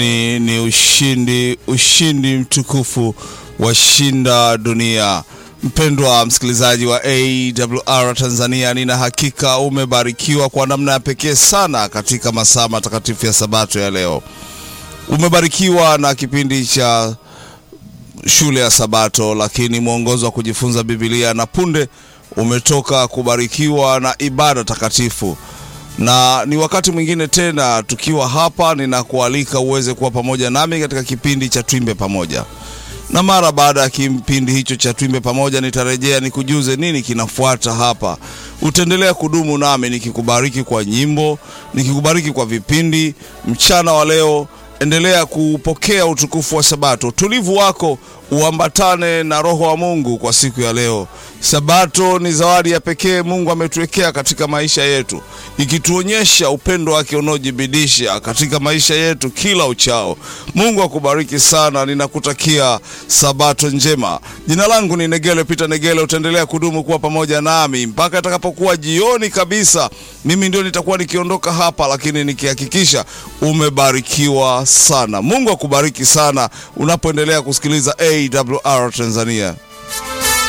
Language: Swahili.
Ni, ni ushindi, ushindi mtukufu washinda dunia. Mpendwa msikilizaji wa AWR Tanzania, nina hakika umebarikiwa kwa namna ya pekee sana katika masaa matakatifu ya Sabato ya leo. Umebarikiwa na kipindi cha shule ya Sabato, lakini mwongozo wa kujifunza Biblia, na punde umetoka kubarikiwa na ibada takatifu na ni wakati mwingine tena tukiwa hapa, ninakualika uweze kuwa pamoja nami katika kipindi cha Twimbe Pamoja, na mara baada ya kipindi hicho cha Twimbe Pamoja nitarejea nikujuze nini kinafuata hapa. Utaendelea kudumu nami nikikubariki kwa nyimbo, nikikubariki kwa vipindi. Mchana wa leo endelea kupokea utukufu wa Sabato. Utulivu wako uambatane na Roho wa Mungu kwa siku ya leo. Sabato ni zawadi ya pekee Mungu ametuwekea katika maisha yetu, ikituonyesha upendo wake unaojibidisha katika maisha yetu kila uchao. Mungu akubariki sana, ninakutakia Sabato njema. Jina langu ni Negele Peter Negele. Utaendelea kudumu kuwa pamoja nami mpaka itakapokuwa jioni kabisa. Mimi ndio nitakuwa nikiondoka hapa, lakini nikihakikisha umebarikiwa sana. Mungu akubariki sana unapoendelea kusikiliza AWR Tanzania.